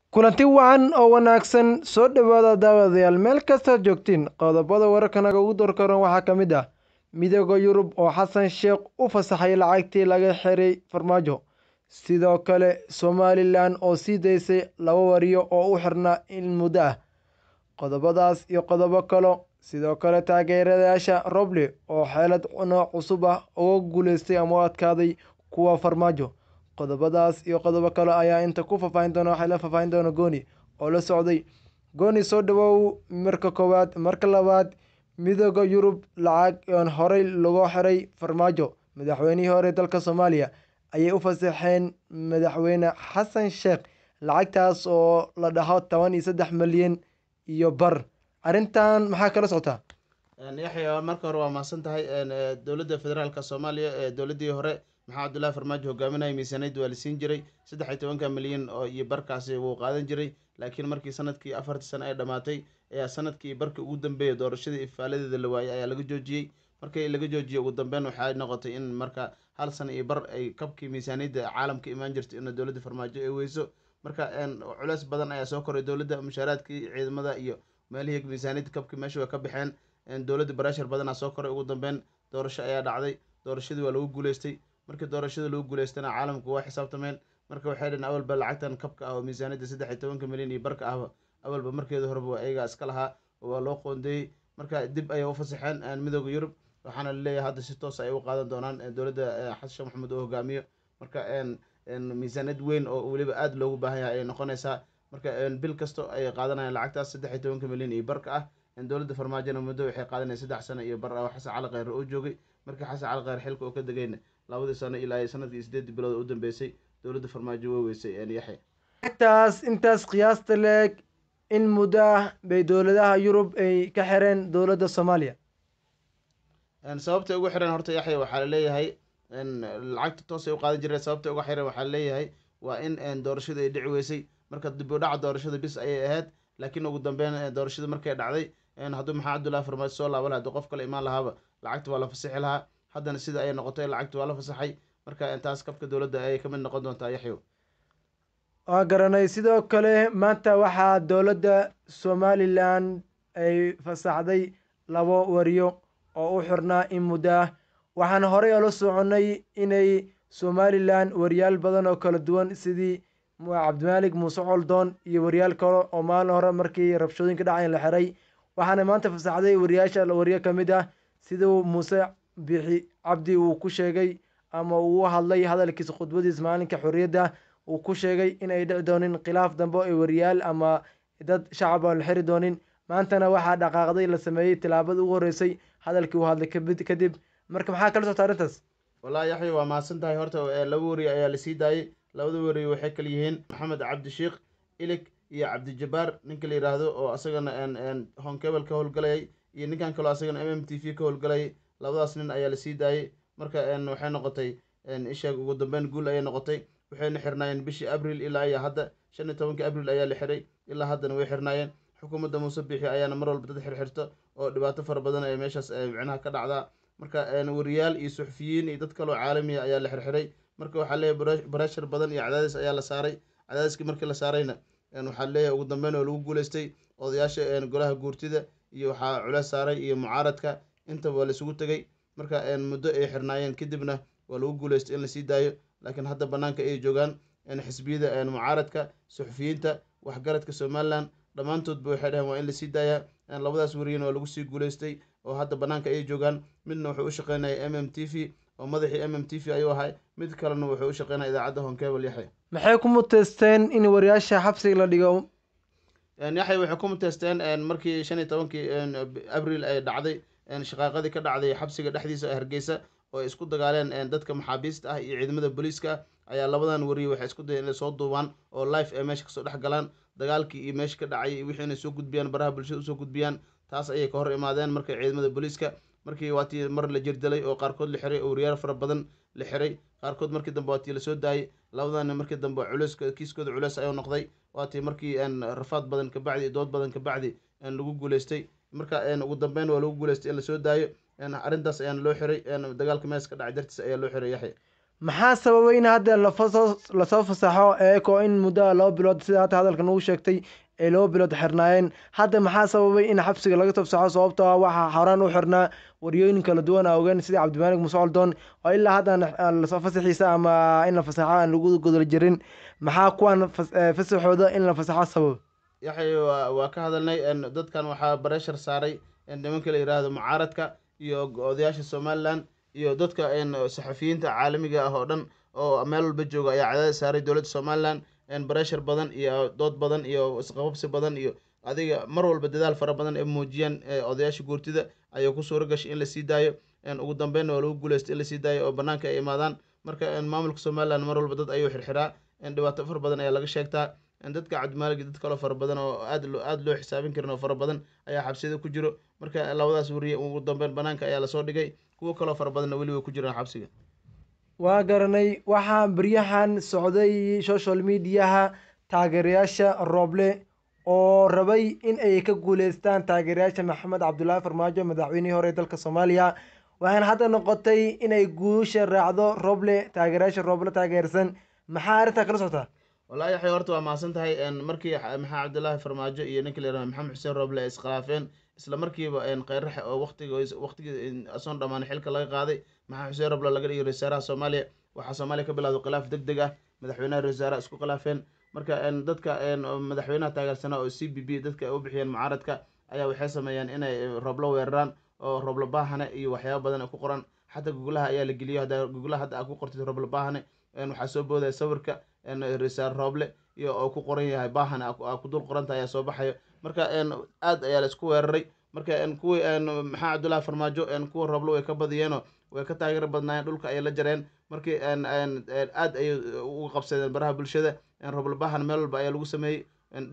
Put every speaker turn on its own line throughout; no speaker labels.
kulanti wacan oo wanaagsan soo dhowaada daawadayaal meel kastaad joogtiin qodobada wararkanaga ugu dorkaran waxaa ka mid ah midooda yurub oo xasan sheekh u fasaxay lacagtii laga xiray farmaajo sidoo kale somalilan oo sii daysay laba wariyo oo u xirnaa in muddo ah qodobadaas iyo qodobo kalo sidoo kale taageerayaasha roble oo xeelad nooc cusub ah uga guuleystay ama u adkaaday kuwa farmaajo qodobadaas iyo qodobo kale ayaa inta ku faahfaahin doona waxay la faahfaahin doona gooni oo la socday gooni soo dhawow marka koowaad marka labaad midooda yurub lacag oon horey lagu xiray farmaajo madaxweynihii hore dalka soomaaliya ayay u fasaxeen madaxweyne xasan sheekh lacagtaas oo la dhaho toban iyo saddex milyan iyo bar arrintan maxaa kala socotaa
yaxya marka hore waa mahadsan tahay dowladda federaalka soomaaliya ee dowladdii hore maxaa cabdullahi farmaajo hogaaminaya miisaaniyadda waa la siin jiray saddex iyo tobanka milyan oo iyo barkaasi wuu qaadan jiray laakiin markii sanadkii afartii sano ay dhammaatay ayaa sanadkii barkii ugu dambeeya doorashadii ifaaladeeda la waayay ayaa laga joojiyey markii laga joojiyey ugu dambeyn waxay noqotay in marka hal sano iyo bar ay kabkii miisaaniyadda caalamka imaan jirtay in dowladda farmaajo ay weyso marka culeys badan ayaa soo koray dowladda mushaaraadkii ciidamada iyo meelihii miisaaniyadda kabkii meesha way ka baxeen dowladda barashar badanaa soo koray ugu dambeyn doorasho ayaa dhacday doorashadii waa lagu guuleystay markii doorashada lagu guuleystana caalamku waa xisaabtameen marka waxay dhaheen awalba lacagtan kabka ah oo miisaaniyadda saddex iyo tobanka milyan iyo barka ahba awalba markeeda horeba waa ayagaa iska lahaa oo waa loo qoondeeyey marka dib ayay u fasaxeen midooda yurub waxaana laleeyahay hadda si toos ay u qaadan doonaan dowladda xasan sheekh maxamuud oo hogaamiyo marka miisaaniyad weyn oo weliba aada loogu baahan yahay ayay noqonaysaa marka bil kasto ay qaadanayaan lacagtaas saddex iyo tobanka milyan iyo barka ah dowladda farmaajona muddo waxay qaadanaya saddex sano iyo bar ah oo xasan cali kheyre oo joogay markii xasan cali kheyre xilka oo ka degayna labadii sano ilaa sanadkii sideedii bilood u dambeysay dowladda farmaajo way weysay yaxya
lacagtaas intaas qiyaasta leeg in muddo ah bay dowladaha yurub ay ka xireen dowladda soomaaliya
sababtay ugu xireen horta yaxya waxaa laleeyahay lacagta toosay u qaadan jireen sababtay uga xireen waxaa laleeyahay waa in doorashadu ay dhici weysay marka dib u dhaca doorashada bis ayay ahayd laakiin ugu dambeyn doorashada markay dhacday hadduu maxaa cabdullahi farmaajo soo laaban laha haduu qof kale imaan lahaaba lacagta waa la fasixi lahaa haddana sida ayay noqotay lacagta waa la fasaxay marka taas kabka dowladda ayay ka mid noqon doontaa yaxyow
waa garanay sidoo kale maanta waxaa dowladda somalilan ay fasaxday labo wariyo oo u xirnaa in muddo ah waxaan horey oola soconay inay somalilan wariyaal badan oo kala duwan sidii cabdimaalik muuse coldoon iyo wariyaal kale oo maalin hore markii rabshooyinka dhacayn la xiray waxaana maanta fasaxday wariyaasha wariyo ka mid ah siduu muuse bixi cabdi uu ku sheegay ama uu hadlay hadalkiisa khudbadiisa maalinka xorriyadda uu ku sheegay in ay dhici doonin khilaaf dambe ay wariyaal ama dad shacab aan la xiri doonin maantana waxaa dhaqaaqday la sameeyey tilaabada ugu horreysay hadalkii uu hadlay kadib marka maxaa kala socta arrintaas
wallahi yaxya waa mahadsan tahay horta laba wariye ayaa lasii daayey labada wariye waxay kala yihiin maxamed cabdisheikh ilig iyo cabdijabaar ninka la yidhaahdo oo asagana honkebel ka howlgalayay iyo ninkan kaloo asagana m m t v ka howlgalayay labadaas nin ayaa lasii daayey marka waxay noqotay isheeg ugu dambeyn guul ayay noqotay waxayna xirnaayeen bishii abril ilaa iyo hadda shan iyo tobanka abril ayaa la xiray ilaa haddana way xirnaayeen xukuumadda muuse bixi ayaana mar walba dad xirxirto oo dhibaato fara badan ee meeshaas micnaha ka dhacdaa marka wariyaal iyo suxufiyiin iyo dad kaloo caalamiya ayaa la xirxiray marka waxaa leeyahay barashar badan iyo cadaadis ayaa la saaray cadaadiskii markii la saarayna waxaa leeyahay ugu dambeyn oo lagu guuleystay odayaasha golaha guurtida iyo waxaa culeys saaray iyo mucaaradka intaba waa laisugu tegay marka muddo ay xirnaayeen kadibna waa lagu guuleystay in lasii daayo laakiin hadda banaanka ay joogaan xisbiyada mucaaradka suxufiyiinta waxgaradka somalilan dhammaantoodba waxay dhaheen waa in lasii daayaa labadaas wariyana waa lagu sii guuleystay oo hadda banaanka ay joogaan midna wuxuu u shaqeynaya m m t v oo madaxii m m t v ayuu ahay mid kalena wuxuu u shaqeynaya idaacadda honkebel yaxya
maxay ku muteysteen in wariyaasha xabsiga la dhigo
yaxya waxay ku muteysteen markii shan iyo tobankii abril ay dhacday shaqaaqadii ka dhacday xabsiga dhexdiisa hargeysa oo ay isku dagaaleen dadka maxaabiista ah iyo ciidamada booliiska ayaa labadan wariye waxay isku dayeen inay soo duubaan oo life ay meesha kasoo dhex galaan dagaalkii iyo meesha ka dhacay iyo wixii inay soo gudbiyaan baraha bulshada usoo gudbiyaan taas ayay ka hor imaadeen marka ciidamada booliiska markii waatii mar la jirdilay oo qaarkood la xiray oo wariyaal fara badan la xiray qaarkood markii dambe waatii lasoo daayay labadana markii dambe culeys kiiskooda culeys ayuu noqday waatii markii rafaad badan kabacdi iyo dood badan kabacdi lagu guuleystay marka ugu dambeyn waa lagu guuleystay in lasoo daayo arrintaas ayaana loo xiray dagaalka mees ka dhacay dartiis ayaa loo xiray yaxya
maxaa sababay in hadda lafasoo lasoo fasaxo eeko in muddo laba bilood sida hadda hadalka nagu sheegtay ay laba bilood xirnaayeen hadda maxaa sababay in xabsiga laga soo fasaxo sababtoo ah waxaa horaan u xirnaa waryooyin kala duwan a ogeen sida cabdimaalig muuse coldoon oo ilaa hadda aan lasoo fasaxiisa ama in la fasaxo aan lagu godol jirin maxaa kuwan fasaxooda in la fasaxo sabab
yaxay waa ka hadalnay dadkan waxaa bareshar saaray nimanka la yidhaahdo mucaaradka iyo odayaasha somalilan iyo dadka saxafiyiinta caalamiga ah oo dhan oo meel walba jooga ayaa cadaadis saaray dowladda somalilan bareshar badan iyo dood badan iyo isqababsi badan iyo adiga mar walba dadaal fara badan ay muujiyaan odayaasha guurtida ayay ku suuro gashay in lasii daayo ugu dambeynna waa lagu guuleystay in lasii daayo oo banaanka ay imaadaan marka maamulka somalilan mar walba dad ayuu xirxiraa dhibaato fara badan ayaa laga sheegtaa dadka cabdimaalig dad kaloo fara badan oo aad aada loo xisaabin karin oo fara badan ayaa xabsiyada ku jiro marka labadaas wariye ugu dambeyn banaanka ayaa lasoo dhigay kuwo kaloo fara badanna weli way ku jiraan xabsiga
waa garanay waxaa beryahan socday social mediaha taageerayaasha rooble oo rabay in ay ka guuleystaan taageerayaasha maxamed cabdulaahi farmaajo madaxweynihii hore ee dalka soomaaliya waxaana hadda noqotay inay guusha raacdo roble taageerayaasha rooble taageersan maxaa arrintaa kala socotaa
wallahi yaxay horta waa mahadsan tahay markii maxamed cabdulaahi farmaajo iyo ninka la yihahdo maxamed xuseen rooble ay iskhilaafeen isla markiiba kheyraxe oo waqtiga waqtigii asoon dhammaan xilka laga qaaday maxamed xuseen rooble laga dhigay ra-iisaaraha soomaaliya waxaa soomaaliya ka bilowday khilaaf deg deg ah madaxweynaha ra-iisaaraha isku khilaafeen marka dadka madaxweynaha taageersanaa oo c b b dadka ay u bixiyeen mucaaradka ayaa waxay sameeyeen inay rooblo weeraraan oo rooblo baahane iyo waxyaaba badan ku qoran xataa guglaha ayaa la geliyo hadda guglaha hadda aa ku qortid rooblo baahane waxaa soo boodaya sawirka risaar rooble iyo oo ku qoran yahay baahane aa ku dul qoranta ayaa soo baxayo marka aad ayaa la isku weeraray marka kuwii maxaa cabdullaahi farmaajo kuwa rooblo way ka badiyeenoo way ka taageero badnaayeen dhulka ayay la jareen markii aad ayay uga qabsadeen baraha bulshada rooblo baahane meel walba ayaa lagu sameeyey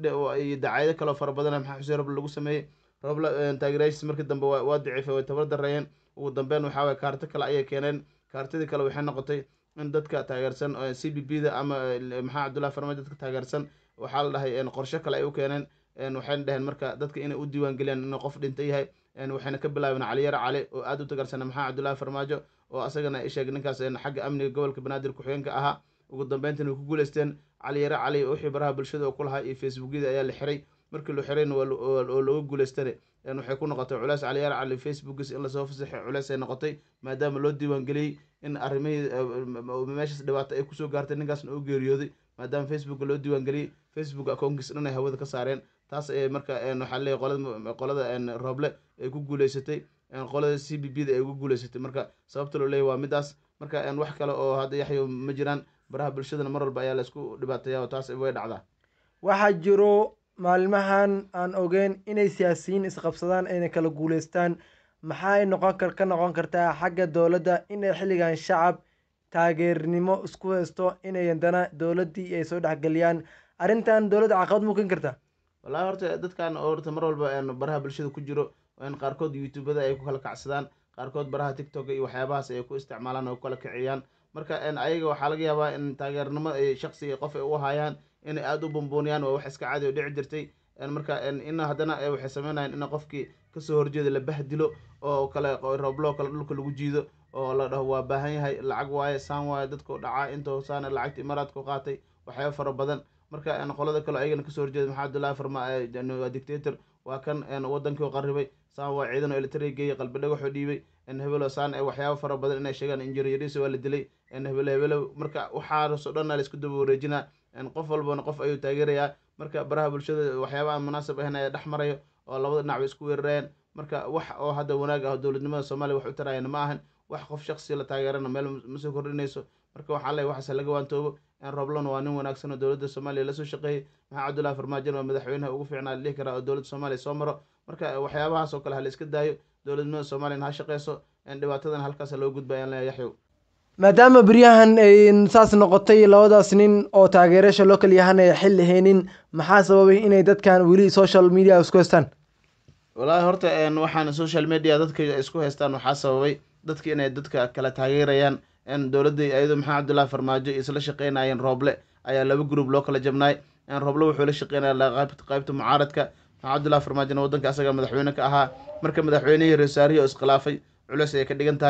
iyo dacaayado kaloo fara badan maxaa xuseen roble lagu sameeyey roble taageerayaashiis markii dambe waa daciifay way tabar dareeyeen ugu dambeyn waxaa waye kaarto kale ayay keeneen kaartadii kale waxay noqotay in dadka taageersan c b b da ama maxaa cabdullahi farmaajo dadka taageersan waxaa la dhahay qorshe kale ay u keeneen waxayna dhaheen marka dadka inay u diiwaan geliyaan inuu qof dhinta yahay waxayna ka bilaabeen caliyare cali oo aada u tagarsana maxaa cabdullahi farmaajo oo asagana isheeg ninkaas xagga amniga gobolka banaadir ku-xigeenka ahaa ugu dambeyntan way ku guuleysteen caliyare cali wixii baraha bulshada oo ku lahaa iyo facebookyada ayaa la xiray markii la xirayna oo looga guuleystane waxay ku noqotay culeys caliyare cali facebookis in lasoo fasaxay culeys ay noqotay maadaama loo diiwaan geliyey in arrimihii meeshaas dhibaato ay kusoo gaartay ninkaasna u geeriyooday maadaama facebooka loo diiwaan geliyey facebook akoonkiis dhan ay hawada ka saareen taas ayay marka waxaa leeyahy qolada qolada rooble ay ku guuleysatay qolada c b b da ay ugu guuleysatay marka sababta loo leeyahy waa midaas marka wax kale oo hadda yaxyo ma jiraan baraha bulshadana mar walba ayaa la isku dhibaateeya oo taas way dhacdaa
waxaa jiro maalmahan aan ogeyn inay siyaasiyiin isqabsadaan ayna kala guuleystaan maxay noqon kar ka noqon kartaa xagga dowladda inay xilligan shacab taageernimo isku haysto inay haddana dowladdii ay soo dhexgeliyaan arrintan dowladda caqabad mu keeni kartaa
wallahi horta dadkan horta mar walba baraha bulshada ku jiro qaarkood youtubada ay ku kala kacsadaan qaarkood baraha tiktok iyo waxyaabahaas ay ku isticmaalaan oo ku kala kiciyaan marka ayaga waxaa laga yaabaa in taageernimo shaksi qof ay u hayaan inay aada u bumbuuniyaan waa wax iska caadi oo dhici jirtay marka in haddana waxay sameynayaan in qofkii kasoo horjeeda la bahdilo oo kale rooblo kale dhulka lagu jiido oo la dhaho waa baahan yahay lacag waaye saan waaye dadku dhacaa intoo saana lacagta imaaraadku qaatay waxyaaba fara badan marka qolada kale ayagana kasoo horjeeda maxaa abdullahi farma waa dictator waa kan wadankii qaribay saan waa ciidan oo elitari geeyey qalbi dhagaxoo dhiibay hebelo saan waxyaaba fara badan inay sheegaan injiriyariisa waa la dilay hebelo hebelo marka waxaasoo dhan la isku daba wareejinaa qof walbana qof ayuu taageerayaa marka baraha bulshada waxyaaba aan munaasab ahayn ayaa dhex marayo oo labada dhinac bay isku weerarayaan marka wax oo hadda wanaag ah oo dowladnimada soomaaliya wax u tarayana ma ahan wax qof shaksi la taageerana meel masoo kordhinayso marka waxaa leeyahy waxaase laga waantoobo roblona waa nin wanaagsan oo dowladda soomaaliya lasoo shaqeeyey maxaa cabdullahi farmaajona waa madaxweynaha ugu fiicnaa la dhihi karaa oo dowladda soomaaliya soo maro marka waxyaabahaas oo kale ha la iska daayo dowladnimada soomaaliyana ha shaqeyso dhibaatadan halkaas loo gudba ayaan leeyahay yaxyow
maadaama beryahan ay saas noqotay labadaas nin oo taageerasha loo kala yahan ay xil haynin maxaa sababay inay dadkan weli social media isku haystaan
wallaahi horta waxaan social media dadka isku haystaan waxaa sababay dadka inay dadka kala taageerayaan dowladda iyadoo maxaa cabdullahi farmaajo isla shaqeynayeen rooble ayaa laba group loo kala jabnaay rooble wuxuu la shaqeynaya qaybta mucaaradka maxaa cabdullahi farmaajona waddanka asaga madaxweyne ka ahaa marka madaxweynihii reesaarihii oo iskhilaafay culeys ayay ka dhigan tahay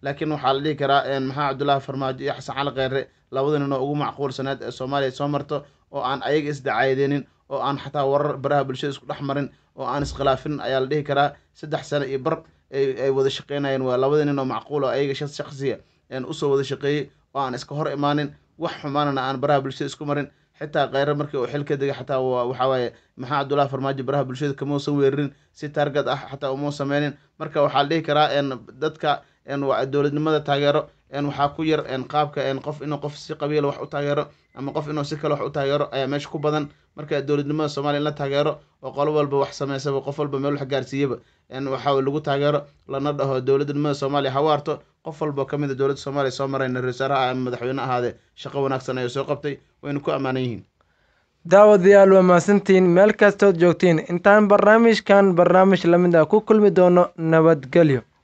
laakiin waxaa la dhihi karaa maxamed cabdullaahi farmaajo iyo xasan cali kheyre labada nin oo ugu macquulsaneed ee soomaaliya soo marto oo aan ayaga isdacaydeenin oo aan xataa warar baraha bulshada isku dhex marin oo aan iskhilaafin ayaa la dhihi karaa saddex sano iyo bar ay wada shaqeynayeen waa labada nin oo macquul oo ayaga shaksiya usoo wada shaqeeyey oo aan iska hor imaanin wax xumaanana aan baraha bulshada isku marin xitaa kheyre markii uu xil ka degay xataa waxaa waaye maxamed cabdullaahi farmaajo baraha bulshada kamausan weerarin si taargad ah xataa umau sameynin marka waxaa la dhihi karaa dadka dowladnimada taageero waxaa ku yar qaabka qof inuu qof si qabiila wax u taageero ama qof inuu si kale wax u taageero ayaa meesha ku badan marka dowladnimada soomaliya in la taageero oo qolo walba wax sameysaba qof walba meel wax gaarsiiyaba waxaa lagu taageero lana dhaho dowladnimada soomaaliya hawaarto qof walba oo kamid a dowladda soomaaliya soo marayna ra-isul wasaaraha ama madaxweyne ahaadee shaqo wanaagsan ayuu soo qabtay wayna ku ammaanan yihiin
daawadayaal waa mahadsantihiin meel kastood joogtiin intaan barnaamijkan barnaamij lamid ah ku kulmi doono nabadgelyo